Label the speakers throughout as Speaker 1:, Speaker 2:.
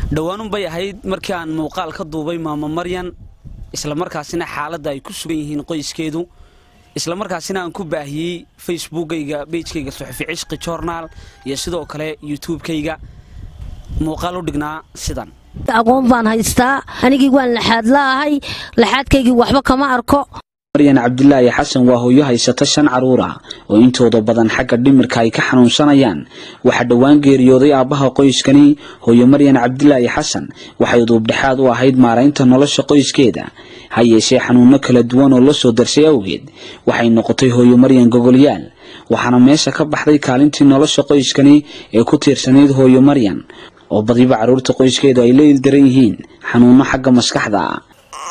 Speaker 1: dhowaanunbay ahayd markii aan muuqaal ka duubay maamo maryan islamarkaasina xaaladda ay ku sugan yihiin qoyskeedu islamarkaasina aan ku baahiyey facebookayga beijkayga suxufi cishqi journaal iyo sidoo kale youtubekayga muuqaal u dhignaa sidan
Speaker 2: aqoon baan haystaa anigii waan laxaad la'ahay laxaadkaygii waxba kama arko
Speaker 1: maryan cabdilaahi xasan waa hooyo haysata shan caruur ah oo intooda badan xagga dhimirka ay ka xanuunsanayaan waxaa dhowaan geeriyooday aabbaha qoyskani hooyo maryan cabdilaahi xasan waxay duubdhexaad u ahayd maaraynta nolosha qoyskeeda ha yeeshee xanuuno kala duwan oo la soo darsay awgeed waxay noqotay hooyo maryan gogolyaal waxaana meesha ka baxday kaalintii nolosha qoyskani ee ku tiirsanayd hooyo maryan oo badiba carruurta qoyskeedu ay la ildaran yihiin xanuuno xagga maskaxda ah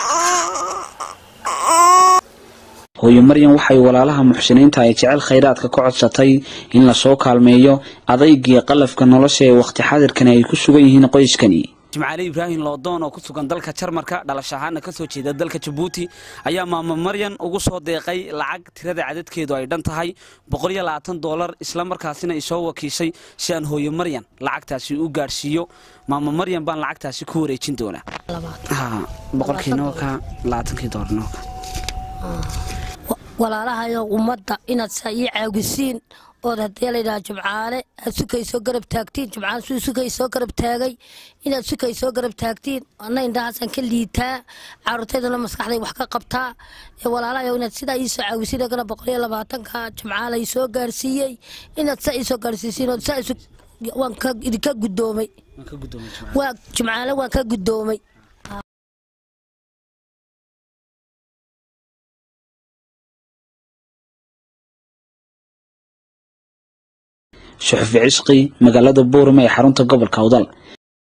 Speaker 1: hooyo maryan waxay walaalaha muxsiniinta ay jecel khayraadka ka codsatay in lasoo kaalmeeyo adaygiyo qalafka nolosha ee wakhti xadirkani ay ku sugan yihiin qoyskani jimcaale ibraahim loodoon oo ku sugan dalka jarmarka dhalash ahaana ka soo jeeda dalka jabuuti ayaa maamo maryan ugu soo deeqay lacag tirada cadadkeedu ay dhan tahay dolar islamarkaasina isoo wakiishay si aan hooyo maryan lacagtaasi u gaadhsiiyo maamo maryan baan lacagtaasi ku wareejin doonaa
Speaker 2: walaalahayo ummadda inaad saa ii caawisiin ood haddii laydhaha jimcaale aad sukay soo garab taagtiin jimcaale suu sukay soo garab taagay inaad sukay soo garab taagtiin anna indhahaasaan ka liitaa caruurtaydana maskaxday wax ka qabtaa ee walaalahayo inaad sidaa ii soo caawisiin ogana boqoliyo labaatanka jimcaale ii soo gaarsiiyey inaad saa ii soo gaarsiisiin ood saa waan idinka guddoomay waa jimcaale waan ka guddoomay
Speaker 1: suxufi cishqi magaalada buurama ee xarunta gobolka awdal